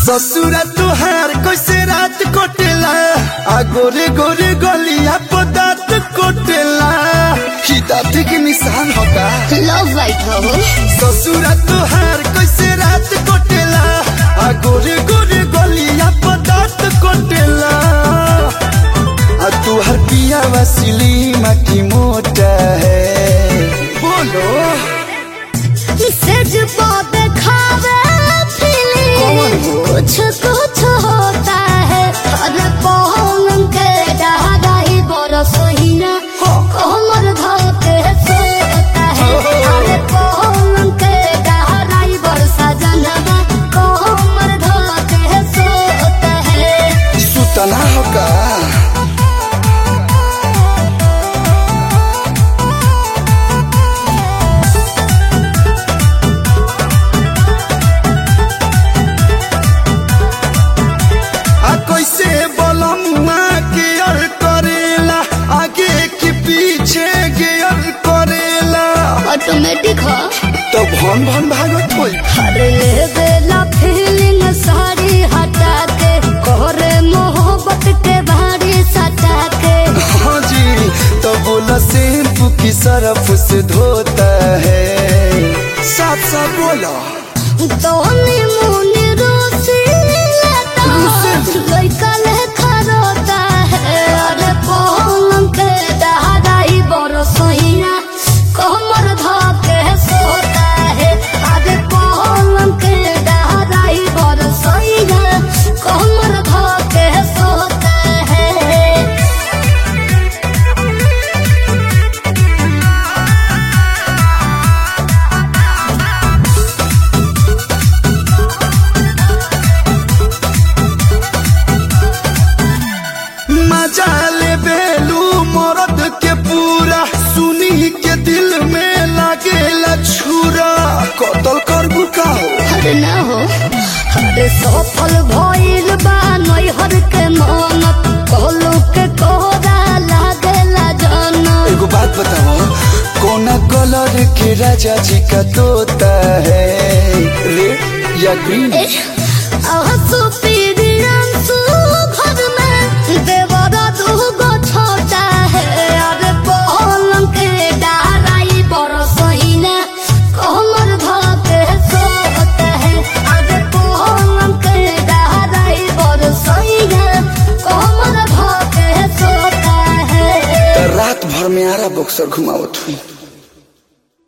ससुरा तुहार कैसे रात कोटेला आ गोरे गोरे गलिया पदात कोटेला ही दाँत के निशान होगा लव वाइट हो ससुरा तुहार कैसे रात कोटेला आ गोरे गोरे गलिया पदात कोटेला आ तुहार पिया वसीली माटी मोटा है बोलो सेज पे खावे कौन फीलिंग हो? कुछ कुछ होता है अरे पौन के डहाई बरस हीना हाँ। कोमर धोके सोता है अरे पौन के डहाई बरसा जनवा कोमर धोके सोता है सुतना होगा आ कैसे बलमुआ गियर करेला आगे की पीछे गियर करेला ऑटोमेटिक हो तो भन भन भागत होई अरे ले बेला फीलिंग सारी हटा के कोरे मोहब्बत के भारी सटा के हाँ जी तो बोला शैम्पू की सरफ से धोता है साथ साथ बोला दोनी मुनी रोसी लेता लइका लेखा रोता है अरे पलंग के दहाई बरसोइया कमर धके सोता है अरे पलंग के दहाई बरसोइया कमर धके सोता है मजा ले बेलू मरद के पूरा सुनी के दिल में लागेला छुरा कतल कर बुकाओ अरे ना हो अरे सफल भइल बा नैहर के मन कहलू के कोरा लागेला जन एगो बात बताओ कौन कलर के राजा जी का तोता है रेड या ग्रीन आंसू पीरी आंसू घर में देवरा दूगो छोटा है अरे पलंग के डाराई बरसइना कमर धके सोता है अरे पलंग के डाराई बरसइना कमर धके सोता है रात भर में आरा बक्सर घुमावत हुई